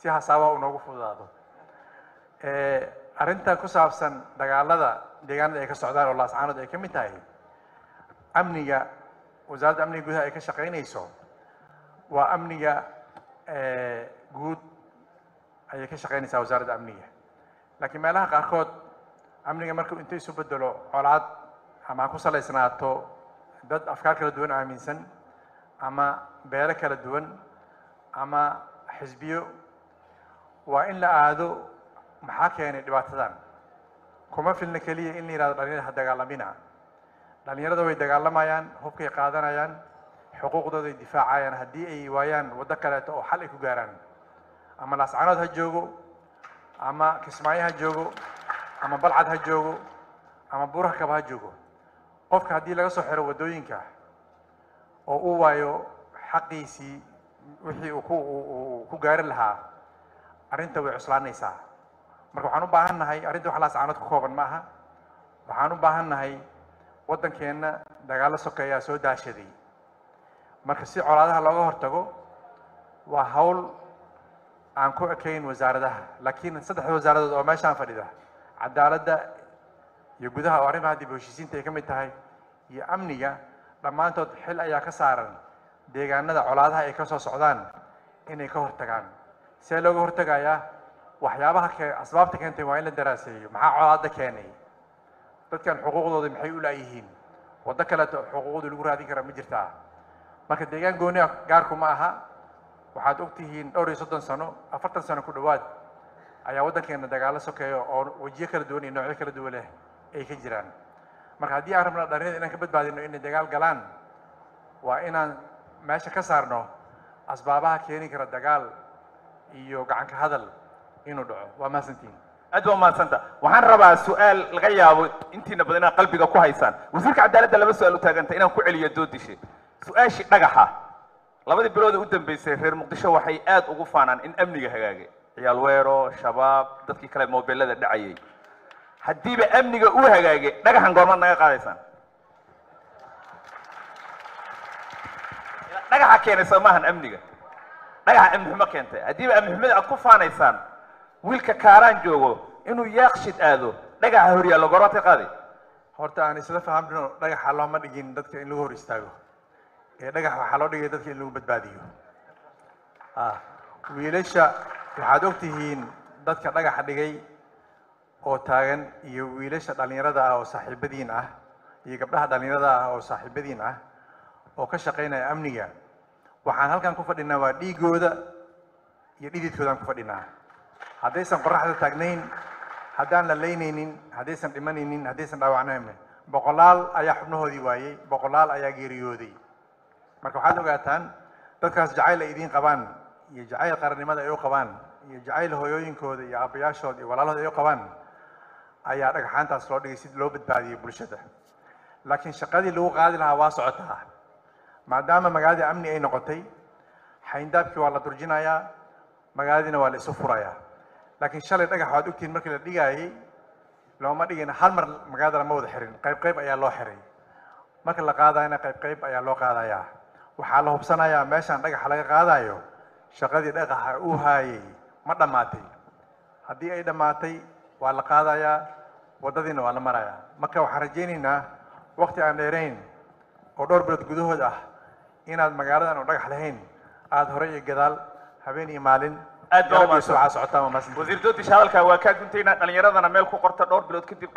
si hasaabaha uu noogu fududaado arrintan ku saabsan dagaalada deegaanada ay ka socdaan oo laascaanood ay ka mid tahay amniga wasaaradda amniga gudaha ay ka shaqaynayso waa amniga guud ayay ka shaqaynaysaa wasaaradda amniga laakiin meelaha qaarkood amniga markuu inta isu bedelo colaad ama ha ku salaysnaato dad afkaar kala duwan aaminsan ama beelo kala duwan ama xisbiyo waa in la aado maxaa keenay dhibaatadan kuma filna keliya in la yihahdo dhalinyarada ha dagaalamina dhalinyarada way dagaalamayaan hubkay qaadanayaan xuquuqdooda ay difaacayaan haddii ay waayaan waddo kaleeto oo xal ay ku gaaraan ama laascanood ha joogo ama kismaayo ha joogo ama balcad ha joogo ama buuraha kaba ha joogo qofka haddii laga soo xiro waddooyinka oo uu waayo xaqiisii wixii uu ku uu ku gaari lahaa arrinta way cuslaanaysaa marka waxaan u baahan nahay arrinta wax laascanood ku kooban ma aha waxaan u baahan nahay waddankeenna dagaallo sokeeyaa soo daashaday marka si colaadaha looga hortago waa hawl aan ku ekayn wasaaradaha laakiin saddexda wasaaradood oo meeshaan fadhida cadaaladda iyo gudaha oo arrimaha dib u heshiisiinta ay ka mid tahay iyo amniga dhammaantood xil ayaa ka saaran deegaanada colaadaha ay ka soo socdaan inay ka hortagaan see looga hortagayaa waxyaabaha ke asbaabta keentay waa in la daraaseeyo maxaa colaada keenay dadkan xuquuqdooda maxay u laayihiin waddo kaleeto xuquuqdooda lagu raadin karaa ma jirtaa marka deegaan gooniha gaarku ma aha waxaad ogtihiin dhowr iyo soddon sano afartan sano ku dhowaad ayaa waddankeena dagaalo sokeeya oo wejiyo kala duwan iyo noocyo kala duwan leh ay ka jiraan marka haddii aan rabna dhalinyada inaan ka badbaadino inay dagaal galaan waa inaan meesha ka saarno asbaabaha keeni kara dagaal iyo gacan ka hadal inuu dhaco waa mahadsantihin aad waa mahadsanta waxaan rabaa su-aal laga yaabo intiina badan inaad qalbiga ku haysaan wasiirka cadaaladda laba su-aal u taaganta inaan ku celiyo doodishe su-aashii dhagaxa labadii bilood ee u dambeysay reer muqdisho waxay aad ugu faanaan in amniga hagaagay ciyaal weero shabaab dadkii kale mobilada dhacayay haddiiba amniga uu hagaagay dhagaxan goormaad naga qaadaysaan dhagaxa keenay soo maahan amniga dhagaxa amni xumo keentay haddiiba amni xumada aad ku faanaysaan wiilka kaaraan joogo inuu yaaqshid aado dhagaxa horyaallo goormaad ka qaadi horta aan isla fahamno dhagaxa looma dhigin dadka in lagu hor istaago ee dhagax waxaa loo dhigay dadka in lagu badbaadiyo wiilasha waxaad ogtihiin dadka dhagaxa dhigay oo taagan iyo wiilasha dhalinyarada ah oo saaxiibadiin ah iyo gabdhaha dhalinyarada ah oo saaxiibadiin ah oo ka shaqaynaya amniga waxaan halkan ku fadhinaa waa dhiigooda iyo dhididkoodaan ku fadhinaa haddaysan qoraxda taagnayn haddaan la laynaynin haddaysan dhimanaynin haddaysan dhaawacnayn boqolaal ayaa xubnahoodii waayey boqolaal ayaa geeriyooday marka waxaad ogaataan dadkaas jacayl ay idiin qabaan iyo jacayl qarannimada ay u qabaan iyo jacayl hooyooyinkooda iyo aabbayaashooda iyo walaalahooda ay u qabaan ayaa dhagaxaantaas loo dhigay si loo badbaadiyo bulshada laakiin shaqadii lagu qaadi lahaa waa socotaa maadaama magaaladii amni ay noqotay xayndaabkii waa la durjinayaa magaaladiina waa la isu furayaa laakiin shalay dhagax waad ogtihiin markii la dhigaayay looma dhigin hal mar magaalada lama wada xirin qayb qayb ayaa loo xiray marka la qaadayana qayb qayb ayaa loo qaadayaa waxaa la hubsanayaa meeshaan dhagaxa laga qaadayo shaqadii dhagaxa uu haayay ma dhammaatay haddii ay dhammaatay waa la qaadayaa waddadiina waa la marayaa marka waxaan rajaynaynaa wakti aan dheerayn oo dhowr bilood gudahood ah inaad magaaladan oo dhagax lahayn aada hore iyo gadaal habeen iyo maalin Aad baa u garab iyo mahadsan. suuca socotaan waa mahadsantihiin. wasiir doodish hadalkaa waa kaa guntaynaa dhalinyaradana meel ku qorta dhowr bilood kadib